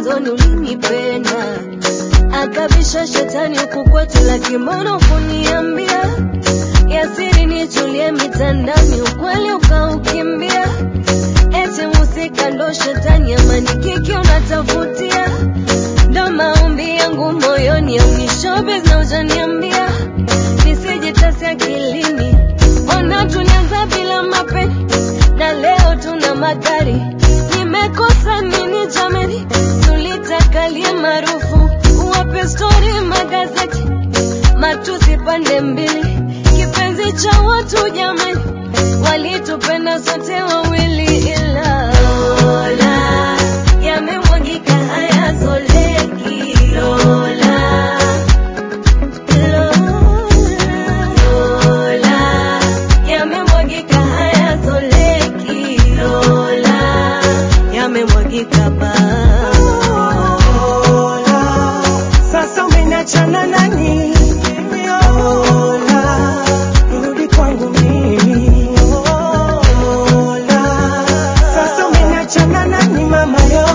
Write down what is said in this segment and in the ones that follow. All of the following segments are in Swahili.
mwanzoni ulinipenda, akabisha shetani huku kwetu, lakini mbona ukuniambia yasiri nichulie mitandani, ukweli ukaukimbia, eti musika ndo shetani, amani kiki unatafutia, ndo maombi yangu moyoni, au ni showbiz na ujaniambia nisijitasi akilini, ona tulianza bila mapeni na leo tuna magari. Nimekosa nini jamani? Tulitakalie maarufu, uwape stori magazeti, matusi pande mbili, kipenzi cha watu jamani, walitupenda sote wawili, ila Lola yamemwagika hayazoleki Lola Lola, yamemwagika hayazoleki. Lola, yamemwagika ba. Lola, sasa umeniachana nani? Lola, rudi kwangu mimi. Lola, sasa umeniachana nani mama?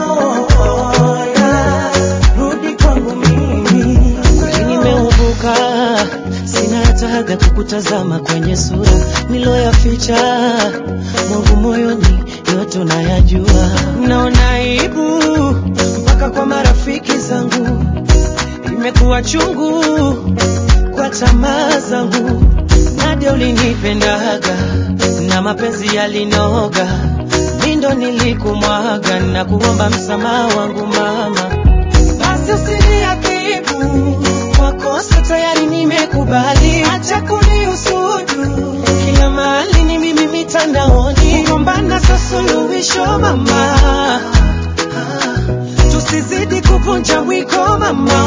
Lola, rudi kwangu mimi. Kweli nimeubuka, sina hata haga kukutazama kwenye sura niloyaficha mwangu moyoni, yote unayajua. Naona aibu mpaka kwa marafiki zangu, imekuwa chungu kwa tamaa zangu. Nadia ulinipendaga na mapenzi yalinoga, mi ndo nilikumwaga na kuomba msamaha wangu mama basi usiniadhibu kwa kosa tayari nimekubali, acha kuniusudu kila mahali ni mimi mitandaoni, kugombana sio suluhisho mama, tusizidi kuvunja wiko mama,